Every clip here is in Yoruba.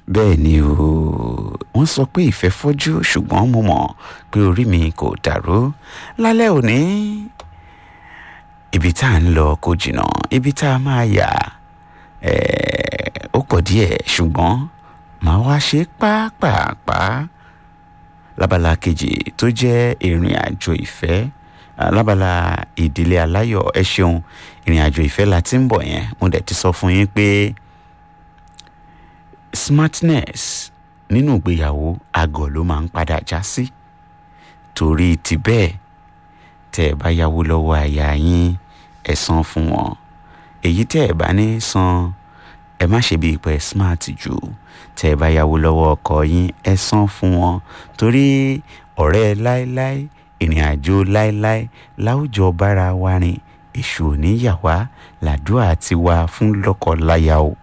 bẹ́ẹ̀ ni o wọ́n sọ pé ìfẹ́ fọ́jú ṣùgbọ́n mo mọ̀ pé orí mi kò dàrú lálẹ́ òní ibi tá à ń lọ kò jìnnà ibi tá a máa yà ó pọ̀ díẹ̀ ṣùgbọ́n màá wá ṣe pápápá lábala kejì tó jẹ́ ìrìn àjò ìfẹ́ lábala ìdílé aláyọ̀ ẹ ṣeun ìrìn àjò ìfẹ́ la ti ń bọ̀ yẹn mo dẹ̀ ti sọ fún yín pé smartness nínú ìgbéyàwó àgọ̀ ló máa ń padà já sí torí ti bẹ́ẹ̀ tẹ́ ẹ bá yáwó lọ́wọ́ aya yín ẹ san fún wọn èyí tẹ́ ẹ bá ní san ẹ má ṣe bíi pé smart jù tẹ́ ẹ bá yáwó lọ́wọ́ ọkọ yín ẹ san fún wọn torí ọ̀rẹ́ láéláé ìrìn àjò láéláé láwùjọ bára wa rìn èṣù ò ní yà wá làdúrà ti wá fún lọ́kọ-láya o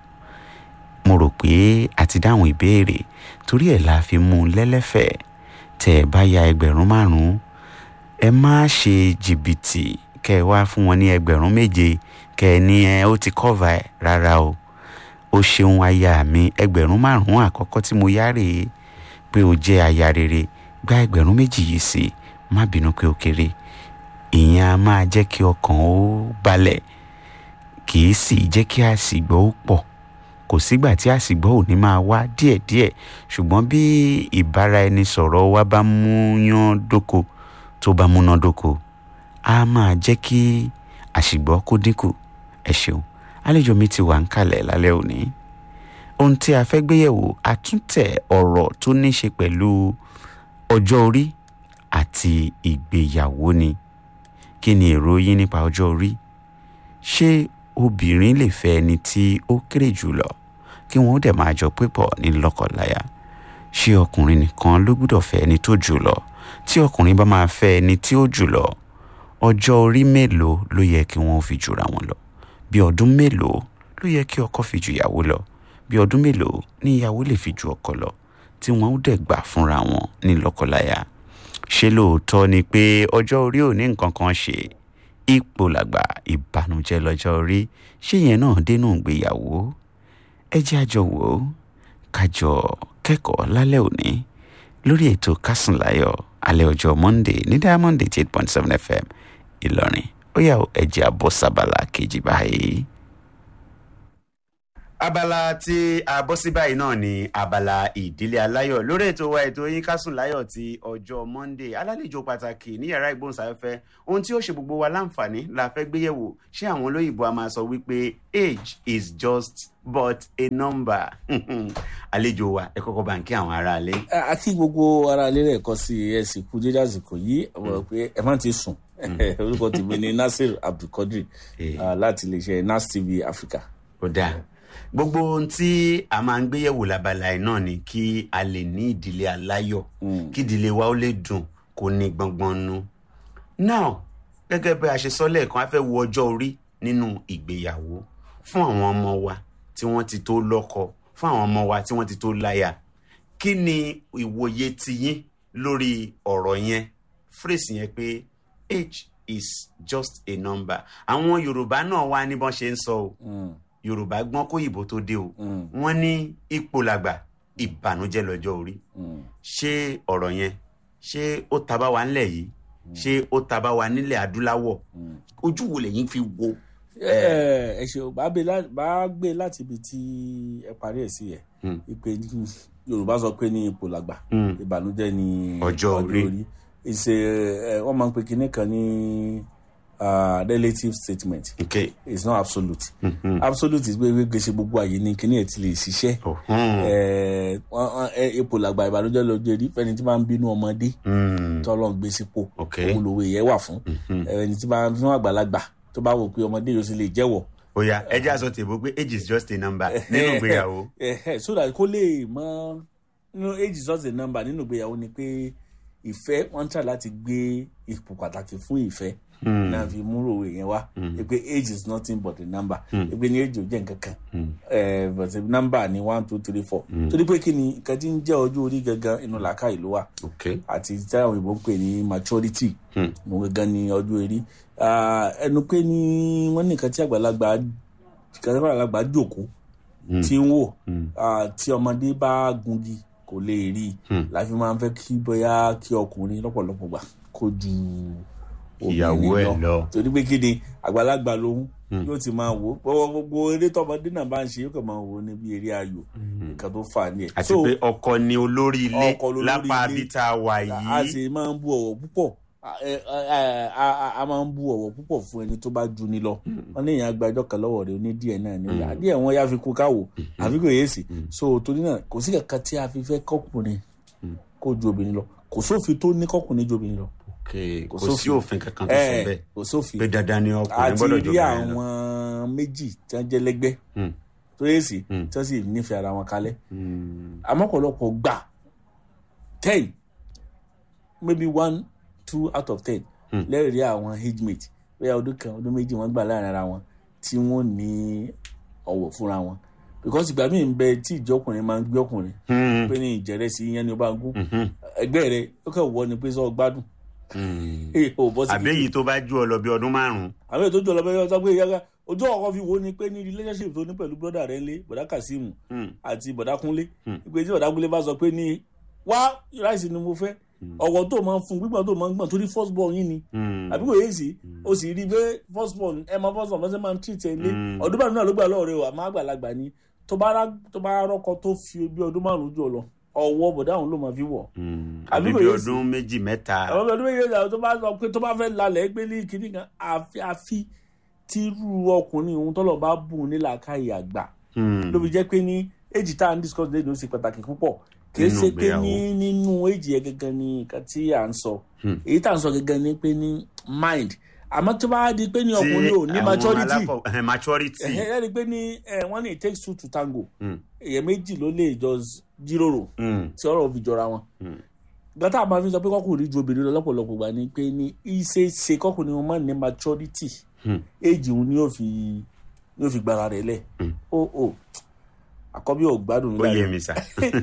mo rò pé a ti dáhùn ìbéèrè torí ẹ̀ la fi mú un lẹ́lẹ́fẹ̀ẹ́ tẹ́ ẹ bá ya ẹgbẹ̀rún márùn-ún ẹ má ṣe jìbìtì kẹ́ ẹ wá fún wọn ní ẹgbẹ̀rún méje kẹ́ ẹ ní ẹ ó ti kọ́va ẹ̀ rárá o ó ṣeun aya mi ẹgbẹ̀rún márùn-ún àkọ́kọ́ tí mo yá rèé pé o jẹ́ aya rere gba ẹgbẹ̀rún méjì yìí sí má bínú pé ó kéré ìyẹn a máa jẹ́ kí ọkàn ó balẹ̀ kì í sì jẹ́ kí àsìgbọ́ ó pọ̀ kò sígbà tí àsìgbọ́ ò ní máa wá díẹ̀díẹ̀ ṣùgbọ́n bí ìbáraẹnisọ̀rọ̀ wa bá múyán dóko tó bá múná dóko a máa jẹ́ kí àsìgbọ́ kó dínkù ẹ ṣeun àlejò mi ti wà ń kalẹ̀ lálẹ́ òní ohun tí a fẹ́ gbéyẹ̀wò àtúntẹ̀ ọ̀rọ̀ tó ní ṣe pẹ̀lú ọjọ́ orí àti ìgbéyàwó ni kí ni èrò yín nípa ọjọ́ orí ṣé obìnrin lè fẹ́ ẹni tí ó kéré jù lọ kí wọ́n dẹ̀ máa jọ pépọ̀ ní lọ́kọláya ṣé ọkùnrin nìkan ló gbúdọ̀ fẹ́ ẹni tó jù lọ tí ọkùnrin bá máa fẹ́ ẹni tí ó jù lọ ọjọ́ orí mélòó ló yẹ kí wọ́n fi jura wọn lọ bí ọdún mélòó ló yẹ kí ọkọ fi ju ìyàwó lọ bí ọdún mélòó ní ìyàwó lè fi ju ọkọ lọ tí wọ́n ó dẹ̀ gbà fúnra wọn ní lọ́kọláya ṣé lóòótọ́ ni pé ọjọ́ orí ò ní nǹkan kan ṣe ipò làgbà ìbànújẹ́ lọ́jọ́ orí ṣé yẹn náà dénú ìgbéyàwó ẹ jẹ́ àjọ wò ó kájọ kẹ́kọ̀ọ́ lálẹ́ òní lórí ètò kásùnláyọ̀ alẹ́ ọjọ́ monday ní diamond eight point seven fm ìlọrin ó yá ẹ jẹ́ àbọ̀ sábàlá kejì báyìí abala tí a bọ́ sí báyìí náà ni abala ìdílé aláyọ̀ lórí ètò wa ètò yín kásùn láyọ̀ ti ọjọ́ monday alálejò pàtàkì ní yàrá ìgbóhùnsáfẹ́fẹ́ ohun tí ó ṣe gbogbo wa láǹfààní la fẹ́ gbéyẹ̀wò ṣé àwọn olóyìnbó a máa sọ wípé age is just but a number àlejò wa ẹ kọ́kọ́ bá ń kí àwọn aráalé. a kí gbogbo aráalé rẹ̀ kọ́ sí ẹ sì kú dédé àsìkò yìí ọ̀rọ̀ pé ẹ má ti sùn orúkọ tèmi ni nasir abdulkadir láti iléeṣẹ́ nas tv africa. ó dáa gbogbo ohun tí a máa ń gbéyẹ̀wò labala ẹ̀ náà ni kí a lè ní ìdílé aláyọ̀ kí ìdílé wa ó lè dùn kó ní gbọ̀ngbọ̀n nu. now gẹ́gẹ́ bí a ṣe sọ lẹ́ẹ̀kan a fẹ́ wo ọjọ́ orí nínú ìgbéyàwó fún àwọn ọmọ wa tí wọ́n ti tó lọ́kọ fún àwọn ọmọ wa tí wọ́n ti tó láya kí ni ìwòye tiyín lórí ọ̀rọ̀ yẹn phrase yẹn pé age is just a number àwọn yorùbá náà wá ní bọ́n ṣe ń sọ o. Mm yorùbá gbọ́n kó ìbò tó dé o wọ́n ní ipò làgbà ìbànújẹ́ lọ́jọ́ orí ṣé ọ̀rọ̀ yẹn ṣé ó taba wa nílẹ̀ yìí ṣé ó taba wa nílẹ̀ adúláwọ̀ ojú wo lẹ́yìn fi wo. ẹ ṣe bá gbé láti ibi tí ẹ parí ẹ sí ẹ ìpè yorùbá sọ pé ní ipò làgbà ìbànújẹ́ ní ọjọ́ orí ìṣe wọ́n máa ń pe kinní kan ní uh, relative statement. okay. it's not absolute. Mm-hmm. absolute is pé gbèsè gbogbo àyè ni kíní ẹ̀ ti lè ṣiṣẹ́. ipò làgbà ìbànújẹ́ lọ́jọ́ èrí fẹ́ni tí máa ń bínú ọmọdé tọ́lọ́ ń gbé sípò òun lòwe yẹn wà fún ẹni tí máa ń fún àgbàlagbà tó bá wò pé ọmọdé yóò sì lè jẹ́wọ́. oya ẹ jẹ́ àṣọ tèbó pé age is just a number nínú ìgbéyàwó. so that kó lè mọ nínú age is just a number nínú ìgbéyàwó ni pé ìfẹ́ wọ́n ń tà láti gbé ipò pàtàkì fún ìfẹ́ náà fi múrò òwe yẹn wá pé age is nothing but a number pé ní age ò jẹ́ nǹkan kan but number ni one two three four torí pé kí ni nǹkan tí ń jẹ́ ọjọ́ orí gangan inú làákà ìlú wa àti tí àwọn òyìnbó ń pè ní maturity mo gangan ní ọjọ́ orí ẹnu pé ní wọ́n ní nǹkan tí àgbàlagbà àgbàlagbà jòkó tí ń wò Mm. ah, tí ọmọdé bá gungi kò lè rí i Hmm. láfi máa ń fẹ́ kí bóyá kí ọkùnrin lọ́pọ̀lọpọ̀ gbà kó ju Ìyàwó obìnrin ẹ̀ lọ. torí pé kí ni àgbàlagbà lòun yóò ti máa wò ó gbogbo gbogbo eré tọmọdé náà bá ń ṣe yóò kàn máa wò ó níbi eré ayò nǹkan tó fà ní ẹ̀. àti pé ọkọ ni olórí ilé Ọkọ lolórí lápá ilé. bí tá a wà a yìí. sì máa ń bu ọ̀wọ̀ púpọ̀ a- ẹ- ẹ- a a- a máa ń bu ọ̀wọ̀ púpọ̀ fún ẹni tó bá ju ni lọ wọn ní ìyẹn agbájọ kan lọ́wọ́ rẹ̀ oní díẹ̀ náà ni ó yà díẹ̀ wọn yá fi kú káwò àfi kò yé sí so torí náà kò sí kankan tí a fi fẹ́ kọkùnrin kó ju obìnrin lọ kò sófin tó ní kọkùnrin ju obìnrin lọ Okay, kò kò sí sófin. òfin kankan tó sọ ẹ bẹ́ẹ̀ kò sófin pé dandan ni ọkùnrin àti gbọ́dọ̀ rí jọba yẹn lọ. àwọn méjì tí wọ́n jẹ́ lẹ́gbẹ́ Hmm. tó yé sí Mm. tí wọ́n sì nífẹ̀ẹ́ ara wọn kalẹ̀ Hmm. àmọ́ ọ̀pọ̀lọpọ̀ gbà ten maybe one two out of ten Hmm. lẹ́rìí àwọn age mate bóyá ọdún kan ọdún méjì wọ́n gbà láàrin ara wọn tí wọ́n ní ọ̀wọ̀ fúnra wọn because ìgbà míì ń bẹ tí ìjọ ọkùnrin máa ń gbé ọkùnrin Hmm. pé ní ìjẹrẹsì yẹn ni ó bá ń gún Mhm. ẹgbẹ́ rẹ ó kàn wọ ni pé sọ gbádùn Hmm. ẹ ò bọ́ sí àbí èyí tó bá ju ọ lọ bí ọdún márùn-ún. àwọn ètò ìjọba ẹgbẹ́ ọjọ́ pé yára ojú ọkọ̀ fi wo ni pé ní relationship tó ní pẹ̀lú brother rẹ̀ ńlé bọ̀dá Kazeem Hmm. àti bọ̀dá Kúnlé Hmm. ìpè tí bọ̀dá Kúnlé bá sọ pé ní wá ráìsì ni mo fẹ́ ọ̀wọ̀ tó máa ń fún gbígbọ́n tó máa ń gbọ̀n torí first born yín ni Hmm. àbí kò yé sí o sì rí i pé first born ẹ máa first born bọ́sẹ̀ máa ń treat ẹ lé Hmm. ọdún márùn náà ló gbà lọ́wọ́ rẹ o àmọ́ àgbàlagbà ni tó bá rá tó bá rọ́kọ tó fi bí ọdún márùn jù ọ lọ ọwọ́ bọ̀dá òun ló máa fi wọ̀ Hmm. Àbí àbí kò bí yé sí. ọdún méjì mẹ́ta. àwọn ọmọ ọdún méjì náà tó bá sọ pé tó bá fẹ́ lalẹ̀ gbé ní kinní kan àfi àfi tírú ọkùnrin òun tọ́lọ̀ bá bùn nílà káyì àgbà Hmm. ló fi jẹ́ pé ní èjì tá à ń discuss lẹ́nu ó ṣe pàtàkì púpọ̀ kì í Nínú ṣe pé ìgbéyàwó. ní nínú èjì yẹn gangan ni nǹkan tí à ń sọ Hmm. èyí tá à ń sọ gangan ni pé ní mind àmọ́ tó bá di pé ní Tí ọkùnrin ò ní àwọn maturity aláfọ- eh, maturity. ẹ̀hẹ́ ẹ̀ rí i pé ní ẹ̀, wọ́n ní it takes two to tango Hmm. èèyàn méjì ló lè jọ jíròrò Hmm. tí ọ̀rọ̀ fi jọra wọn Hmm. gbàtà máa fi sọ pé kọkùnrin ju obìnrin lọ lọ́pọ̀lọpọ̀ gbà ni pé ní iṣẹ́ ṣe kọkùnrin wọn máa ní maturity Hmm. éèjì òun ni yóò fi ni yóò fi gbára rẹ̀ lẹ̀ Hmm. ó ó àkọ́bí ò gbádùn ó yé nígbà mi sá.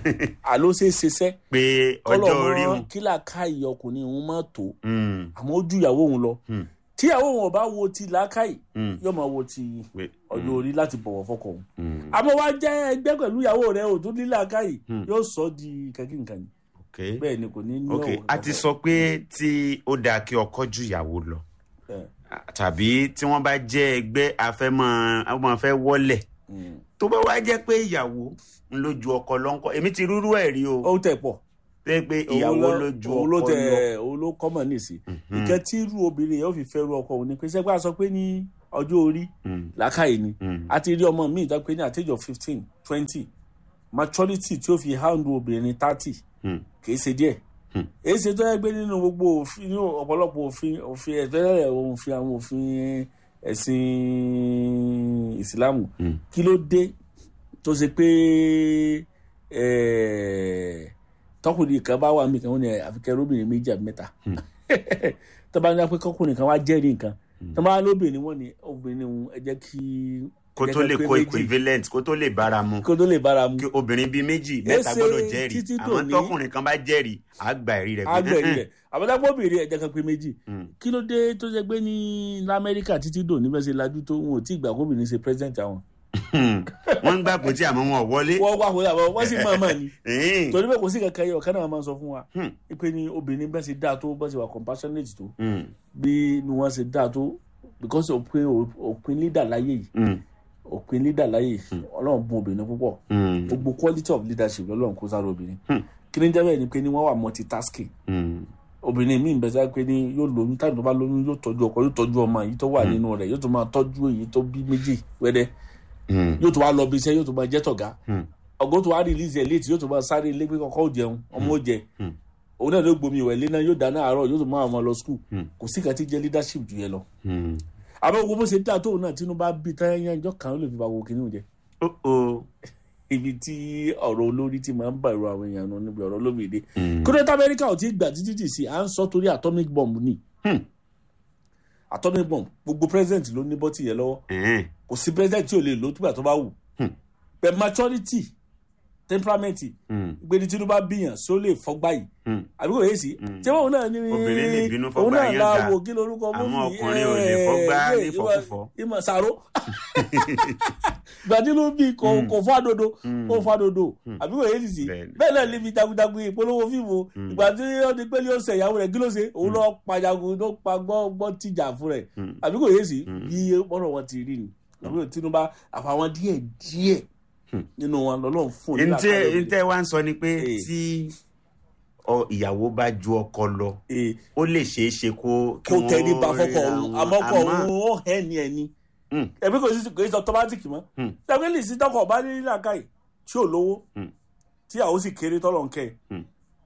àló ṣe é ṣiṣẹ́ pé ọjọ́ orí kọ́lọ̀ òun. mọ́ kílà káyì ọkùnrin òun máa tó Hmm. àmọ́ ó ju ìyàwó òun lọ Hmm. tí ìyàwó òun ò bá wo ti làákàyè Hmm. yóò máa wo ti Pé- ọjọ́ orí láti bọ̀wọ̀ fọkọ òun Hmm. àmọ́ wá jẹ́ ẹgbẹ́ pẹ̀lú ìyàwó rẹ̀ ò tún ní làákàyè Hmm. yóò sọ di kankan ni Okay. bẹ́ẹ̀ ni kò ní ní ok ọ̀wọ̀ a ti kankan. sọ pé tí ó dáa kí ọkọ ju ìyàwó lọ Ẹ̀, tàbí tí wọ́n bá jẹ́ ẹgbẹ́ afẹ́mọ́ àwọn fẹ́ wọlé mm. tó bá wá jẹ́ pé ìyàwó ń ló ju ọkọ lọ́nkọ́ èmi ti rúrú ẹ̀ rí o ó tẹ̀ pọ̀ pé pé ìyàwó ló ju òun ló ọkọ tẹ lọ. òun ló kọ́mọ̀ nìsí Mhm. ìkẹ́ tí irú obìnrin yẹn ó fi fẹ́ ru ọkọ òun ni pé sẹ́gbà sọ pé ní ọjọ́ orí Hmm. làákàyè ni Hmm. a ti rí ọmọ mi ìdá pé ní at age of fifteen twenty maturity tí ó fi handle obìnrin thirty Hmm. kì í ṣe díẹ̀ Hmm. èyí ṣe tó yẹ pé nínú gbogbo òfin nínú ọ̀pọ̀lọpọ̀ òfin òfin ẹ̀fẹ́rẹ́ òfin àwọn òfin ẹ̀sìn ìsìlámù Hmm. kí ló dé tó ṣe pé eh, tọkùnrin kan bá wà mí kan wọn ni àfikẹ́ lóbìnrin méjì àbí mẹ́ta tó bá ní pé kọkùnrin kan wá jẹ́rìí nǹkan tó bá lóbìnrin wọn ni obìnrin òun ẹ jẹ́ kí kó tó jẹ́ lè pé kó méjì, equivalent kó tó lè bára mu kó tó lè bára mu kí obìnrin bíi méjì mẹ́ta Èsè gbọ́dọ̀ jẹ́rìí títí àmọ́ dòní- tọkùnrin kan bá jẹ́rìí àgbà ẹ̀rí rẹ̀ pé, agbẹ̀rí "Mm-mm." rẹ̀ àbọ̀dápọ̀ obìnrin ẹ jẹ́ kan pé méjì Hmm. kí ló dé tó ṣe pé ní lamẹ́ríkà títí dò níbẹ̀ ṣe lajú tó wọn ò tí ì gbà kóbìnrin ṣe president àwọn. Hmm. wọ́n ń gbà pé tí àmọ́ wọn ò wọlé. wọ́n wá wọlé àbọ̀ wọ́n sì máa máa ní. Hmm. torí bẹ́ẹ̀ kò sí kankan yẹ ọ̀kan náà máa sọ fún wa Hmm. pé ní obìnrin bẹ́ẹ̀ ṣe dáa tó bẹ́ẹ̀ ṣe wà compassionate tó Hmm. bí ni wọ́n ṣe dáa tó because òpin òpin leader láyé yìí Hmm. òpin leader láyé yìí ọlọ́run bùn obìnrin púpọ̀ Hmm. gbogbo quality of leadership lọ́lọ́run kó sára obìnrin Hmm. kí ni jẹ́ bẹ́ẹ̀ ni pé ní wọ́n wà multitasking Hmm. obìnrin míì bẹ́ẹ̀ sáré pé ní yóò lóyún táwọn tó bá lóyún yóò tọ́jú ọkọ yóò tọ́jú ọmọ èyí tó wà nínú rẹ̀ yóò tó máa tọ́jú èyí tó bí méjì wẹ́dẹ́ Hmm. yóò tó wá lọ bí iṣẹ́ yóò tó máa jẹ́ tọ̀gá Hmm. ọgọ́ tó wá release ẹ̀ létí yóò tó máa sáré ilé pé kọ́kọ́ ò jẹun ọmọ ò jẹ Hmm. òun náà ló gbomi ìwẹ̀ ilé náà yóò dáná àárọ̀ yóò tó máa ọmọ lọ school Hmm. kò sí kan tí jẹ́ leadership jù yẹn lọ Hmm. àbẹ́ gbogbo bó ṣe dáa tóun náà tínú bá bí táyà ìjọ kan ó lè fi bá wo kínní jẹ Oh, oh. ibi tí ọ̀rọ̀ olórí ti máa ń bá ìró àwọn èèyàn nù níbi ọ̀rọ̀ olómìnira Hmm. kódé tí amẹ́ríkà ò tí ì gbà títí tì sí à ń sọ torí atomic bomb ni Hmm. atomic bomb gbogbo president ló ní bọ́tì yẹn lọ́wọ́ Eh. kò sí president tí ò lè lò ó túbà tó bá wù Hmm. pẹ̀ maturity temperament Hmm. gbẹni tí ló bá bíyàn sí ó lè fọgbà yìí Hmm. àbí kò yé sí tí wọn náà ní Obìnrin lè bínú òun fọgbà náà yẹn la ga. wo kí lorúkọ Àwọn mọ́fì ọkùnrin ò lè fọgbà ní fọkúfọ. ìmọ̀ sàró gbàdí ló bí kò Mm. kò fàdodo Mm. kò fàdodo Mm. àbí kò yé ti sí Bẹ́ẹ̀ni. bẹ́ẹ̀ náà níbi jagunjagun ìpolówó fíìmù Mm. ìgbà tí ó di pé yóò ṣe ìyàwó rẹ̀ kí ló ṣe òun lọ pa jagun tó pa gbọ́ gbọ́ tìjà fún rẹ̀ Mm. àbí kò yé sí Mm. bí ọ̀rọ̀ wọn ti rí ni àbí Tinubu àfàwọn díẹ̀ díẹ̀ Mm. nínú wọn lọ́lọ́run fún un nígbà ntẹ káyọ̀ ntẹ wa ń sọ ni pé Eh. tí ọ ìyàwó bá ju ọkọ lọ ee ó lè ṣeé ṣe kó kí kó wọ́n tẹ̀lé ba fọ́kọ̀ ríra òun wọn. àmọ́ kọ̀ Àmọ́- òun ó hẹ́ ni ẹni Mm. ẹ̀mí kò sí kò sí ọtọ́mátìkì mọ́ Mm. tẹ̀mílì sí tọkọ̀ bá ní làákàyè tí ò lówó Mm. tí àwọn sì kéré tọ́lọ̀ ń kẹ́ ẹ̀ Mm.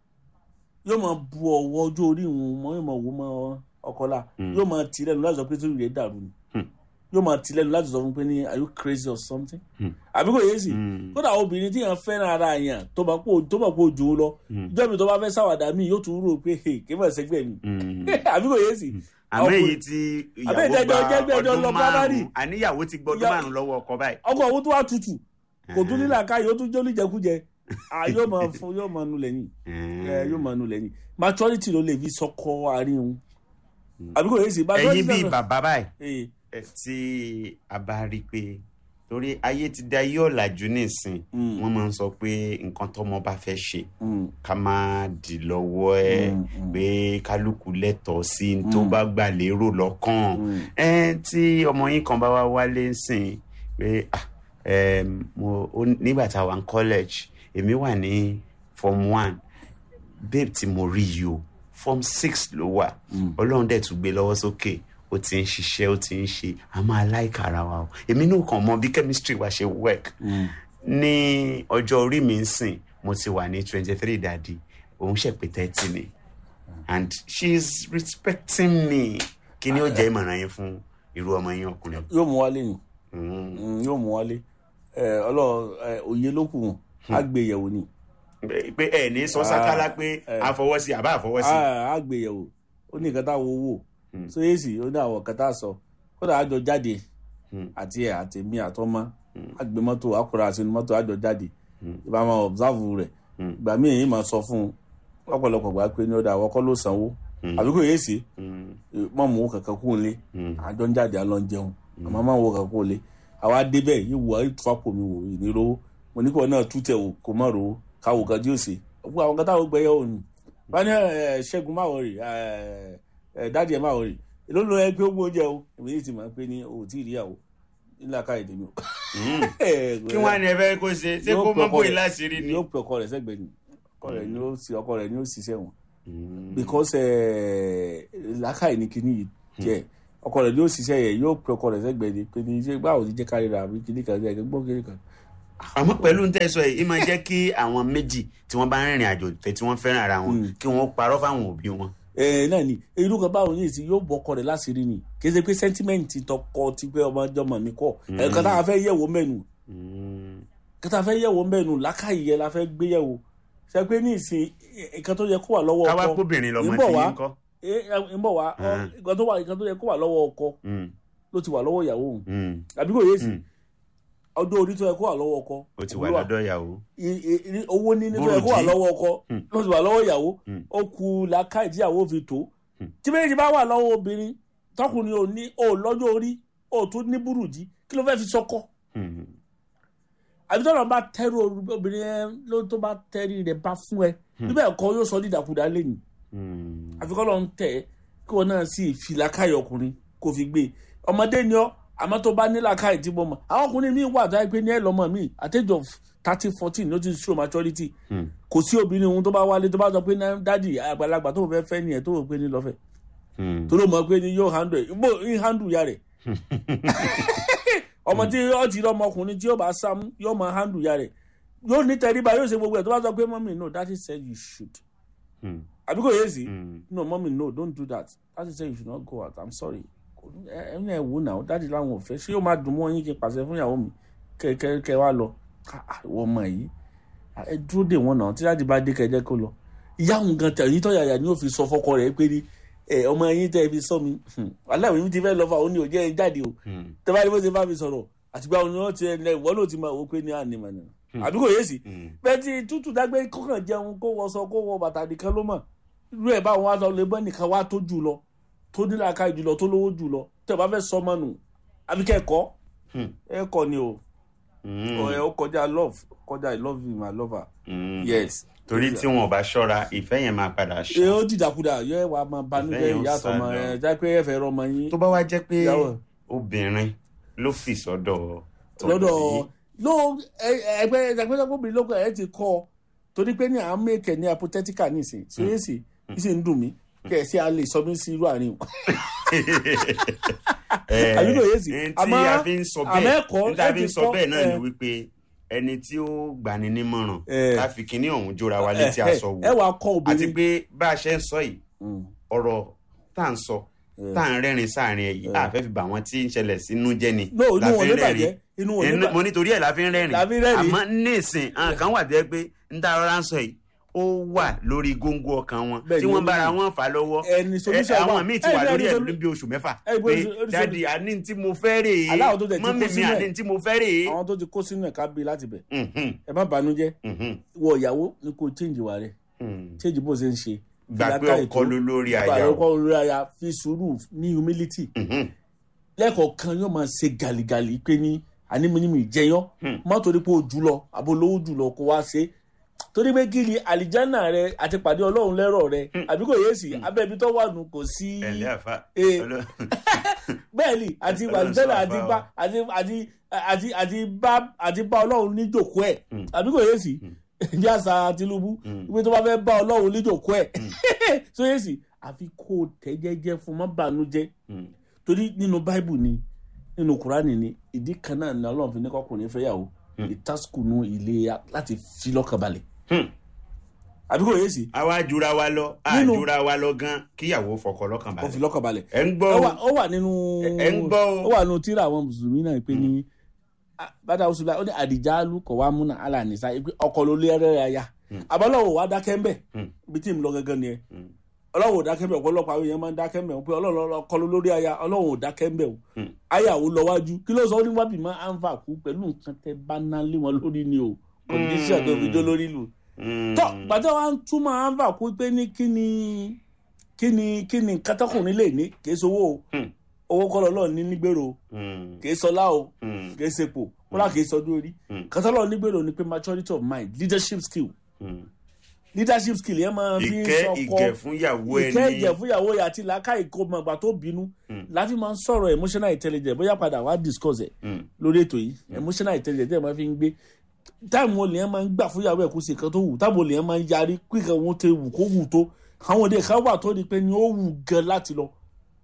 yóò máa bu ọwọ́ ọjọ́ orí ìwọ̀n mọ́ yóò máa wò mọ́ ọkọlá Mm. yóò máa tì lẹ́nu láti sọ pé tí rèé dàrú ni Mm. yóò máa tì lẹ́nu láti sọ fún pé ní are you crazy or something Mm. àbí kò yé sí Mm. kódà obìnrin tí yàn fẹ́ràn ara yàn tó bá kó tó bá kó jù ú lọ Mm. ìjọ mi tó bá fẹ́ sáwàdà mi yóò tún rò pé hey, kí n bá ṣẹgbẹ́ mi Mm. àbí kò yé sí àmọ́ ọkùnrin- èyí tí Àbẹ́ ìyàwó ìjẹ́jọ́- ìjẹ́jọ́ gba lọ ọdún primary. márùn-ún àníyàwó ti gbọ́ ọdún Ìyá- márùn-ún lọ́wọ́ ọkọ báyìí. ọkọ òun tó wà tutù kò tún nílà ká yóò tún jẹ́ oníjẹkújẹ Ah, yóò máa fún yóò máa nu lẹ́yìn ẹ yóò máa nu lẹ́yìn maturity ló lè fi sọkọ àárín òun àbí kò yé sí ẹ̀yin bíi bàbá báyìí ee ẹ, tí a bá rí i pé torí ayé ti da ayé ọ̀làjú nísìn Mm. wọ́n máa ń sọ pé nǹkan tọ́mọ bá fẹ́ ṣe mm, ká má dì lọ́wọ́ ẹ̀ Mm, mm. pé kálukú lẹ́tọ̀ọ́ sí n tó bá gbà lérò lọ́kàn mm, ẹ tí ọmọ yín kan bá wá wálé ń sìn pé ah, em, mo ó- nígbà tá a wà ní college èmi wà ní form one babe tí mo rí yìí o form six ló wà Mm. ọlọ́run dẹ̀ tún gbé lọ́wọ́ sókè ó ti ń ṣiṣẹ́ ó ti ń ṣe a máa láìka ara wa o èmi náà kàn mọ bí chemistry wa ṣe work mm. ní ọjọ́ orí mi ń sìn mo ti wà ní twenty three dadi òun ṣe pé thirty ni and she is respecting me kí ni ó jẹ́ ìmọ̀ràn yín fún irú ọmọ yín ọkùnrin. yóò mú wálé ni Mm. Mm, yóò mú wálé ẹ ọlọ́run ẹ, òye ló kù wọn á gbé yẹ̀wò ni pé ẹ ní sọ sákálá pé àfọwọ́sí àbá àfọwọ́sí. á gbé yẹ̀wò ó ní nǹkan táwọn owó Mm. so yé sì ó ní àwọn nǹkan tá a sọ kódà àjọ jáde Mm. àti ẹ àti mi àtọmọ àgbé mọ́tò àkùrà àti mọ́tò àjọ jáde ìbá máa observe rẹ̀ Mm. ìgbà míì èyí máa sọ fún un lọ́pọ̀lọpọ̀ gbà pé ní ọ̀dà àwọn kọ́ ló sanwó àbí kò yé sí Mm. mọ́ mú kankan kú lé Mm. àjọ ń jáde àlọ́ ń jẹun àmọ́ máa ń wo kankan kú lé àwa débẹ̀ yìí wọ ìtúfàpò mi wò ìníró mo ní kí wọn náà tútẹ̀ wò kó má ro káwò kan tí ó ṣe gbogbo àwọn kan táwọn gbẹyẹ òní wọn ní ẹ, ṣẹ́gun máa wọrí dáàdì ẹ máa wọrí èló ló yẹ pé ó gbóúnjẹ o èmi yìí ti máa ń pè ní o ò tí ì ríyàwó nílà káyọ̀ tèmi o. Mm. kí wọ́n á ní ẹ fẹ́ kó ṣe ṣé kó mọ́ bóyá láṣìírí ni. yóò pe ọkọ rẹ̀ sẹ́gbẹ̀ẹ́ ni ọkọ rẹ̀ ni ó sì ọkọ rẹ̀ ni ó ṣiṣẹ́ wọn Mm. because eh, làákàyè ni kinní yìí jẹ́ ọkọ rẹ̀ ni ó ṣiṣẹ́ yẹ yóò pe ọkọ rẹ̀ sẹ́gbẹ̀ẹ́ ni pé ní ṣé báwo ni jẹ́ kárí ra àbí kinní kan jẹ́ gbọ́ kinní kan. àmọ́ pẹ̀lú ní tẹ́sọ̀ yìí máa jẹ́ kí àwọn méjì tí wọ́n bá ń rìnrìn àjò ìfẹ́ tí wọ́n fẹ́ràn ara wọn Mm. kí wọ́n parọ́ fáwọn òbí wọn. ẹ náà ni irú kan báwo ní ìsìn yóò bọ ọkọ rẹ̀ láṣìírí ni kì í ṣe pé sẹ́ńtímẹ́ǹtì tọkọ ti pé ọmọ ọjọ́mọ mi kọ́ ẹ̀ka tá a fẹ́ yẹ̀wò mẹ́nu Mm. kẹta fẹ́ yẹ̀wò mẹ́nu làákàyè yẹn la fẹ́ gbé yẹ̀wò ṣe pé ní ìsìn nǹkan tó yẹ kó wà lọ́wọ́ káwá ọkọ kóbìnrin lọmọ ń tí bọ̀ wá yín kọ́. ẹ ẹ, ń bọ̀ wá ọ, Ah. nǹkan tó wà nǹkan tó yẹ kó wà lọ́wọ́ ọkọ Mm. ló ti wà lọ́wọ́ ìyàwó òun Mm. àbí kò yé sí Mm. ọdún orí tó yẹ kó wà lọ́wọ́ ọkọ ó ti wà òun ló lọ́dọ̀ ìyàwó. i- i- i- owó níní tó yẹ kó wà Burújí. lọ́wọ́ ọkọ Mm. ló ti wà lọ́wọ́ ìyàwó Mm. ó ku làákàyè tí ìyàwó fi tó Mm. tí méjì bá wà lọ́wọ́ obìnrin tọkùnrin ò ní ò lọ́jọ́ orí ò tún ní burújí kí ló fẹ́ fi sọkọ Mm. àbí tọ́lọ̀ bá tẹ́rù obìnrin yẹn ló tó bá tẹ́rì rẹ̀ bá fún ẹ níbẹ̀ ẹ̀kọ́ yóò sọ dídàkudà lẹ́yìn Mm. àfikọ́ lọ́n tẹ̀ ẹ́ kí wọn náà sì fi làákàyè ọkùnrin kò fi gbé ọmọdé ni ọ àmọ́ tó bá ní làákàyè tí mo mọ̀ àwọn ọkùnrin mi wà tó yẹ pé ní ẹ lọ́mọ mi at age of thirty fourteen ló ti show maturity Mm. kò sí obìnrin ohun tó bá wálé tó bá sọ pé náà dádì àgbàlagbà tó fẹ́ fẹ́ nìyẹn tó rò pé ní lọ́fẹ̀ẹ́ Mm. tó ló mọ̀ pé ní yóò handle ẹ̀ bó ń handle ya rẹ̀ ọmọ tí yóò ti rọ ọmọkùnrin tí yóò bá sám yóò mọ handle ya rẹ̀ yóò ní tẹríba yóò ṣe gbogbo ẹ̀ tó bá sọ pé mọ́mí no daddy said you should Mm. àbí kò yé sí Mm. no mọ́mí no don't do that daddy said you should not go out i'm sorry ẹ ẹ ẹ wò náà daddy láwọn ò fẹ́ ṣé yóò máa dùn mọ́ yín kí n pàṣẹ fún ìyàwó mi kẹ kẹ kẹ wá lọ Ah, ah, ìwọ ọmọ yìí Ah, ẹ dúró dè wọ́n náà tí daddy bá dé kẹjẹ kó lọ ìyá òun gan tẹ èyí tó yàyà ni ó fi sọ fọ́kọ rẹ̀ pé ní ẹ ọmọ yín tẹ fi sọ mi aláwọ̀ yìí ti fẹ́ lọ fà ó ní òjẹ́ ẹ jáde o Mm. tẹ bá rí bó ṣe bá mi sọ̀rọ̀ àtìgbà òun ni wọ́n ti ẹ ìwọ ló ti máa wò pé ní ànímọ̀ nìyẹn àbí kò yé sí Mm. bẹ́ẹ̀ tí tútù dágbé kọkàn jẹun kó wọṣọ kó wọ bàtà nìkan ló mọ̀ irú ẹ̀ báwọn wá lọ lè bọ́ nìkan wá tó jù lọ tó ní làákà jù lọ tó lówó jù lọ tẹ́ ẹ bá fẹ́ sọ ọmọ nù àbí kẹ́kọ̀ọ́ Mm. ẹ̀kọ́ ni o Mm. Ó- ó kọjá love ó kọjá i love you my lover Mm. yes torí tí wọn ò bá ṣọ́ra ìfẹ́ yẹn máa padà ṣe ṣá ó dìdàkudà yẹ wàá máa banújẹ́ Ìfẹ́ yẹn ó ìyá sá àtọmọ lọ. ẹ jẹ́ pé ẹ fẹ́ rọmọ yín tó bá wá jẹ́ pé Ìyàwó. obìnrin ló fi sọ́dọ̀ lọ́dọ̀ obìnrin. no ẹ- ẹgbẹ́ ẹgbẹ́ obìnrin lóko ẹ ti kọ́ torí pé ní à ń mèkè ní hypothetical nísìn so yé sì yìí sì ń dùn mí kẹ ẹ sí a lè sọ mí sí irú àárín o Eh, àbí kò yé sí n tí àmọ́ a fi ń sọ àmọ́ bẹ́ẹ̀ ẹ̀kọ́ n tí a ẹ fi ti ń sọ kọ́, bẹ́ẹ̀ náà ni ẹ. wípé ẹni tí ó gbani nímọ̀ràn Eh. ká fi kinní ọ̀hún jóra wa létí ẹ aṣọ ẹ wò wàá kọ́ àti obìnrin pé bá a ṣe ń sọ yìí Mm. ọ̀rọ̀ tá à ń sọ tá à ń rẹ́rìn sáàrin ẹ̀ yìí àfẹ́ fi bà wọ́n tí ń ṣẹlẹ̀ sínú jẹ́ ni no inú la wọn fi ló ń bàjẹ́ inú wọn ló Inú- mo bàjẹ́ nítorí ẹ̀ la fi ń rẹ́rìn La fi ń rẹ́rìn. àmọ́ nísìn àwọn kan wà bẹ́ẹ̀ pé ń tá rọra ń sọ yìí ó wà lórí góńgó ọkàn wọn Bẹ́ẹ̀ tí ni, wọ́n ó bára ní. wọn fà lọ́wọ́ ẹni solution ẹ, àwọn wà. míì ti Ẹ, wà ẹni lórí ẹ̀ solu- bí oṣù mẹ́fà ẹ, bó pé ṣe- ó ṣe- dáàdi àní tí mo fẹ́ rèé Aláwọ̀ tó tẹ̀ tí kó mọ́mì mi sínú ẹ̀. àní tí mo fẹ́ rèé. àwọn tó ti kó sínú ẹ̀ ká bí láti bẹ̀ Mhm, ẹ má banújẹ́ mhm, wọ ìyàwó ni kò change wà rẹ̀ mhm. change bó ṣe ń ṣe gbà pé Fìlàkà ọkọ ètò, ló lórí gbà aya o. ọkọ lórí aya fi sùúrù ní humility Mhm, lẹ́ẹ̀kọ̀ọ̀kan yóò máa ṣe gàlìgàlì pé ní ànímọ́nímọ́ ìjẹyàn Hmm. má torí pé o jù lọ àbò lówó jù lọ kó wá ṣe torí pé kí ni àlìjánà rẹ àti pàdé ọlọ́run lẹ́rọ̀ rẹ àbí kò yé sí abẹ́bí tó wà nù kò sí ẹ̀lẹ́ àfa. Eh. Ọlọ́- bẹ́ẹ̀ ni àti Ọlọ́run àlìjánà sọ àti àfa bá o. àti àti àti àti bá àti bá ọlọ́run níjòkó ẹ̀ Hmm. àbí kò yé sí bí àṣà Tinubu Hmm. ìwé tó bá fẹ́ bá ọlọ́run níjòkó ẹ̀ tó yé sí àfi kó o tẹ́ jẹ́jẹ́ fún má bànújẹ́ Mhm, torí nínú báìbù ni nínú kùránì ni ìdí kan náà ni ọlọ́run fi ní kọkùnrin fẹ́yàwó ìtàsùkùnú ilé ya láti fi lọ́kàn balẹ̀ mhm. àbí kò yé sí àwa jura wa lọ a Nínú- jura wa lọ gan kíyàwó fọkọ lọ́kàn ó fi balẹ̀. lọ́kàn balẹ̀ ẹ ń gbọ́ ó o. wà- ó wà nínú Ẹ ń gbọ́ o. ó wà nínú tíra àwọn mùsùlùmí náà pé ní bàtà oṣù ó ní àdìjálù kọ̀ wá múnà alànìsá pé ọkọ ló lé ẹrẹ́ aya àbálọ́wọ̀ wá dákẹ́ ń bẹ̀ Hmm. ibi tí mo lọ gángan ni ẹ Hmm. ọlọ́run ò dákẹ́ ń bẹ̀ ọ̀pọ̀lọpọ̀ àwọn èèyàn máa ń dákẹ́ ń bẹ̀ pé ọlọ́run ọkọ ló lórí aya ọlọ́run ò dákẹ́ ń bẹ̀ o Hmm. aya ò lọ wájú kí ló sọ ó ní wábì máa ń fà kú pẹ̀lú nǹkan tẹ bá ná lé wọn lórí ni o condition tó fi jó lórí lù Mhm. tọ́ gbàtọ́ wa ń túmọ̀ à ń fà kú pé ní kí ni kí ni kí ni nǹkan tọkùnrin lè ní kì í sowó o Hmm. owó kọ́ lọ́ọ́ ní nígbèrò o Mhm, kì í sọlá o mhm, kì í sepo kódà kì í sọdún orí Hmm. kátàlọ́ nígbèrò ni pé maturity of mind leadership skill mhm. leadership skill yẹn máa fi ń ìkẹ́ sọkọ ìgẹ̀ fún ìyàwó ẹni. ìkẹ́ ìjẹ̀ fúyàwó yà àti làákà ìkómọgbà tó bínú Hmm. láti máa ń sọ̀rọ̀ emotional intelligence bóyá padà wá discuss ẹ̀ Mhm, lórí ètò yìí emotional intelligence ẹ̀ máa fi ń gbé táìmù olè yẹn máa ń gbà fúyàwó ẹ̀ kó ṣe kan tó wù táìmù olè yẹn máa ń yarí kíkan wọn tẹ wù kó wù tó àwọn òde kan wà tó di pé ni ó wù gan láti lọ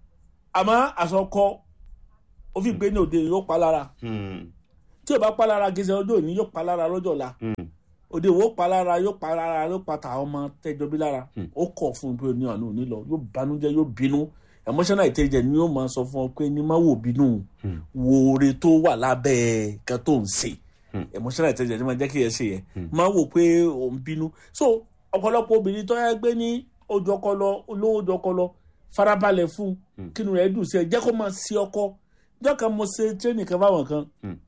àmọ́ àsọkọ ó fi gbé ní òde yóò pa lára mhm, tí ò bá pa lára gẹ́sẹ̀ ọjọ́ òní yóò pa lára lọ́jọ́ ọ̀la mhm. òde wo pa lára yóò pa lára yóò pa tàwọn ọmọ tẹjọ bí lára ó kọ̀ fún un pé ní ọ̀nà òní lọ yóò banújẹ́ yóò bínú emotional intelligence ni yóò máa sọ fún ọ pé ní má wò bínú wo oore tó wà lábẹ́ kan tó ń ṣe emotional intelligence ni máa jẹ́ kí ẹ ṣe yẹn má wò pé ò ń bínú so ọ̀pọ̀lọpọ̀ obìnrin tó yẹ gbé ní ojú ọkọ lọ olówó ojú ọkọ lọ farabalẹ̀ fún kínú rẹ̀ dùn sí ẹ jẹ́ kó máa ṣe ọkọ jọ́ kan mo ṣe training kan fáwọn kan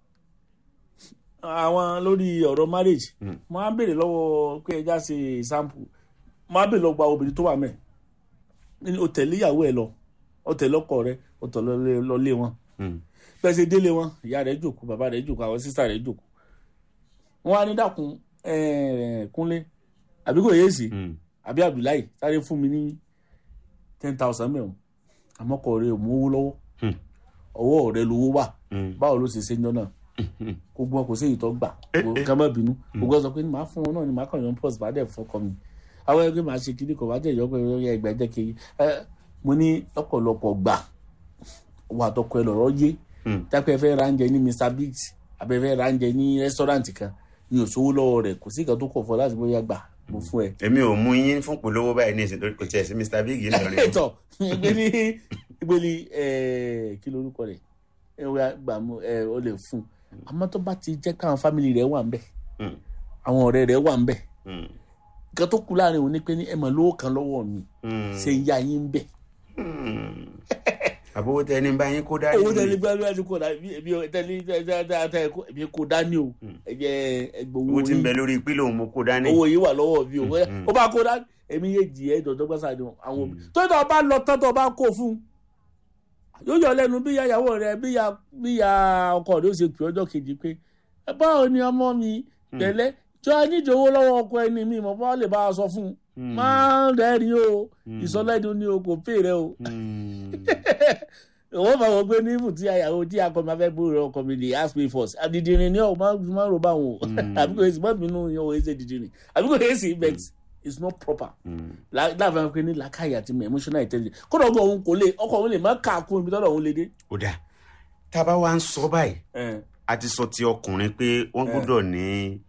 àwọn lórí ọ̀rọ̀ marriage mo á béèrè lọ́wọ́ pé ẹja ṣe sample mo á béèrè lọ́wọ́ gba obìnrin tó wà mẹ́ ní o tẹ̀lé ìyàwó ẹ lọ o tẹ̀lé ọkọ rẹ o tọ̀ lọ lé wọn bẹ́ẹ̀ ṣe délé wọn ìyá rẹ̀ jòkó bàbá rẹ̀ jòkó àwọn sísá rẹ̀ jòkó wọn á ní dàkún kúnlé àbí kò yéèsì àbí abdullahi sáré fún mi ní ten thousand mẹ́wọ̀n àmọ́kọ̀ rẹ̀ ò mú owó lọ́wọ́ ọwọ́ rẹ̀ lówó wà báwo ló ṣe ṣe ń jọ náà gbogbo wọn kò sí ìtọ́ gbà ká má bínú gbogbo ẹ sọ pé màá fún wọn náà ni màá kàn yọ pọ́s bá dẹ̀ fọkọ mi àwọn ẹgbẹ́ màá ṣe kíní kan bá dẹ̀ yọ pé ẹgbẹ́ ẹgbẹ́ jẹ́ kiri mo ní lọ́pọ̀lọpọ̀ gbà wà tọkọ ẹ lọ́rọ́ yé dápẹ́ fẹ́ ránjẹ ní Mr Biggs abẹ́ fẹ́ ránjẹ ní rẹ́sítọ́ráǹtì kan ní òṣòwò lọ́wọ́ rẹ̀ kò sí ìkan tó kọ̀ fọ́ láti bóyá gbà mo fún ẹ. èmi ò mú yín fún polówó báyìí ní ìsìn kò tiẹ̀ sí Mr Big yìí lọ́rin. ètò ìgbéni ìgbéni kí lorúkọ rẹ̀ ẹ wá gbà mú ẹ ó lè fún un àmọ́ tó bá ti jẹ́ káwọn fámìlì rẹ̀ wà ń bẹ̀ àwọn ọ̀rẹ́ rẹ̀ wà ń bẹ̀ nǹkan tó kú láàrin òun ni pé ní ẹ mọ̀ lówó kan lọ́wọ́ mi ṣe ń yá yín ń bẹ̀. àbówó tẹ ní báyìí kó dání. owó tẹ̀lé gbá lóyún kó dání èmi tẹ̀lé èmi kó dání o ẹ̀jẹ̀ ẹgbẹ̀wò owó tí ń bẹ lórí pílò mo kó dání. owó yìí wà lọ́wọ́ mi o ó bá kó dání èmi yé jì ẹ́ dọ̀dọ̀ gbọ́sà ni àwọn òbí tó tọ́ bá lọ tán tó bá kó fún un yóò yọ lẹ́nu bí ìyàwó rẹ bí ya bí ya ọkọ rẹ ó ṣe pè ọjọ́ kejì pé báwo ni ọmọ mi tẹ́lẹ̀ tí wọ́n nídìí owó lọ́wọ́ ọkọ ẹni mi mọ̀ bá lè bá a sọ fún un máa ń rẹ́rìn o ìsọlẹ́dún ni o kò pè rẹ o òwò máa wọ pé ní ibù tí àyàwó tí akọ máa fẹ́ búrò ọkọ mi lè ask me first àdìdìrín ni ọ máa ń ro báwọn o àbí kò èsì bọ́ọ̀bù inú yẹn ò èsì dìdìrín àbí kò èsì but it's not proper láàbẹ̀ pé ní làákàyè àti emotional intelligence kódà ọgbà òun kò lè ọkọ òun lè má kà á kún ibi tọ́lọ̀ òun lè dé. ó dà tá a bá wá ń sọ báyìí a ti sọ ti ọkùnrin pé wọ́n gbọ́dọ̀ ní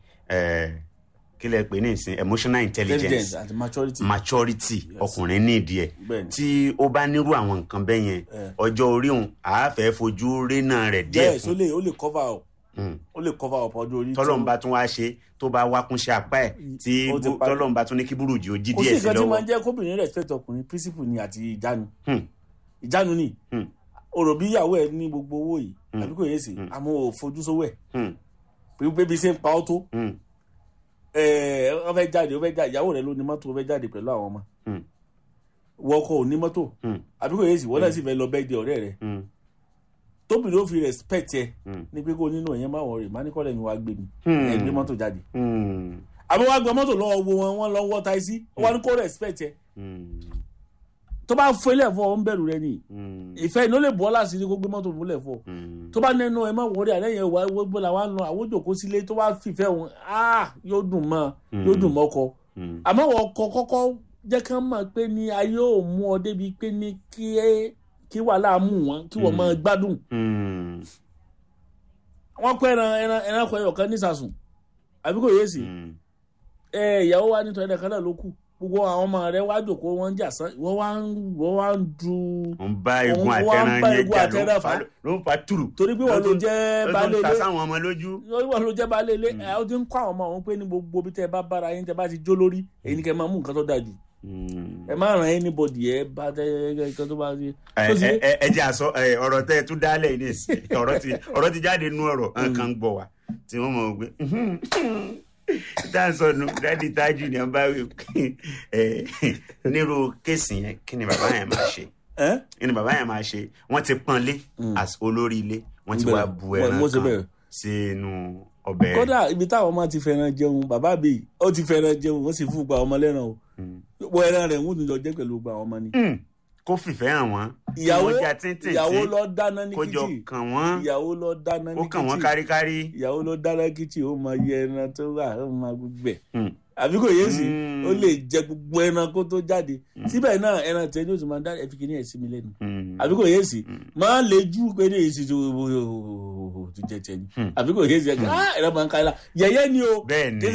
kí lẹ pè ní ìsìn emotional intelligence àti maturity. maturity ọkùnrin ní ìdí ẹ̀ Bẹ́ẹ̀ni. tí ó bá nírú àwọn nǹkan bẹ́ẹ̀ yẹn ọjọ́ orí òun àáfẹ́ fojú rénà rẹ̀ díẹ̀ yes ó fún lè ó lè cover up Mm. ó lè cover up ọjọ́ orí. tọ́lọ́run bá tún wá ṣe tó bá wá kúnṣe apá ẹ̀ tí Ó ti bú- parí. tọ́lọ́run bá tún ní kí burújí ó jí kò sí díẹ̀ sí nǹkan tí máa lọ́wọ́ ń jẹ́ kóbìnrin respect ọkùnrin principle ni àti ìjánu Hmm. ìjánu ni Hmm. ọ̀rọ̀ bí ìyàwó ẹ̀ ní gbogbo owó yìí àbí kò yé sí àmọ́ ò fojú sówó ẹ̀ Hmm. pé pé bí ṣe ń pa ọ́ tó Hmm. ẹ̀ ọ fẹ́ jáde ọ fẹ́ jáde ìyàwó rẹ̀ ló ní mọ́tò ọ fẹ́ jáde pẹ̀lú àwọn ọmọ Hmm. wọ́n kọ́ ò ní mọ́tò Hmm. àbí kò yé sí wọ́n náà sì fẹ́ lọ bẹ́ẹ̀ di ọ̀rẹ́ rẹ̀ Hmm. tóbìnrin ó fi respect ẹ Hmm. ní pé kó nínú ẹ̀yẹn máa wọ̀ rẹ̀ má ní kọ́lẹ̀ mi wá gbé mi Hmm. ẹ̀ gbé mọ́tò jáde Hmm. àbí wọ́n á gbé mọ́tò lọ́wọ́ wo wọn wọ́n lọ́ wọ́ táìsí wọ́n á ní kó respect ẹ Hmm. tó bá fún ilé ẹ̀fọ́ ń bẹ̀rù rẹ nìyí Hmm. ìfẹ́ iná lè bọ́ láti rí kó gbé mọ́tò múlẹ̀ fọ́ Hmm. tó bá nẹnu ẹ má wọrí àlẹ́yìn ẹwà gbogbo la wá ń lọ àwọn òjòkó sílé tó bá fìfẹ́ wọn ah yóò dùn mọ́ yóò dùn mọ́ ọkọ Hmm. àmọ́ wọn ọkọ kọ́kọ́ jẹ́ ká mọ̀ pé ní ayé ò mú ọ débi pé ní kí ẹ kí wàhálà mú wọn kí wọ́n máa gbádùn Hmm. wọ́n pẹ́ ẹran ẹran ẹran kọ ẹyọ̀kan nísàsùn àbí kò yé sí Hmm. ẹ ìyàwó wa nítorí ẹ̀dẹ̀ kan náà ló kù gbogbo àwọn ọmọ rẹ wá jòkó wọn ń jà sán wọ́n wá ń wọ́n wá ń du ó ń bá egun Òun wá ń àtẹran bá yẹn egun jà ló àtẹran ń fa fà. ló ń fa tùrù torí pé wọ́n ló jẹ́ ló tún baálé ta ilé sáwọn ọmọ lójú. wọ́n ló jẹ́ baálé ilé ẹ̀ ó ti ń kọ́ àwọn ọmọ àwọn pé ní gbogbo bí tẹ́ ẹ bá bára yín tẹ́ bá ti jó lórí èyí ni kẹ́ máa mú nǹkan tó dáa jù Hmm. ẹ má ràn anybody ẹ bá tẹ́ nǹkan tó bá ti. ẹ tó sì- ẹ ẹ ẹ jẹ́ àsọ ẹ, ọ̀rọ̀ tẹ́ ẹ tún dálẹ̀ ní ìsìn ọ̀rọ̀ ti ọ̀rọ̀ ti jáde nú ọ̀rọ̀ nǹkan ń gbọ́ wa tí wọ́n mọ̀ pé dáńsọ̀nù dáàdi tájù ni wọ́n bá wí ẹ nírú kéèsì yẹn kí ni bàbá yẹn máa ṣe ẹ́ kí ni bàbá yẹn máa ṣe wọ́n ti pọ́n lé as olórí ilé wọ́n ti wá Bẹ́ẹ̀. bu Mo- ẹran mo ṣe kan bẹ́ẹ̀. sínú ọbẹ̀ rẹ̀. kódà ibi táwọn ọmọ ti fẹ́ràn jẹun bàbá bíi ó ti fẹ́ràn jẹun wọ́n sì fún gba ọmọ lẹ́ràn o wọ́n ẹran rẹ̀ ń wùdí lọ jẹ́ pẹ̀lú gba àwọn ọmọ ni. Hmm. kó fìfẹ́ hàn wọ́n ìyàwó kí wọ́n já tíntìn ìyàwó tí lọ dáná ní kó jọ kìchì kàn wọ́n ìyàwó lọ dáná ní ó kàn wọ́n kìchì káríkárí. ìyàwó lọ dáná kìchì ó máa yẹ ẹran tó wà ó máa gbẹ Hmm. àbí kò yé sí Mm. ó lè jẹ gbogbo ẹran kó tó jáde síbẹ̀ náà ẹran tẹ ní oṣù máa dá ẹ̀fí kìíní ẹ̀ sí mi lẹ́nu Hmm. àbí kò yé sí máa lè jú pé ní èsì tó tó jẹ tiẹ̀ ni àbí kò yé sí ẹ̀ ẹran máa ń ká ẹ la yẹ̀yẹ́ ni o bẹ́ẹ̀ ni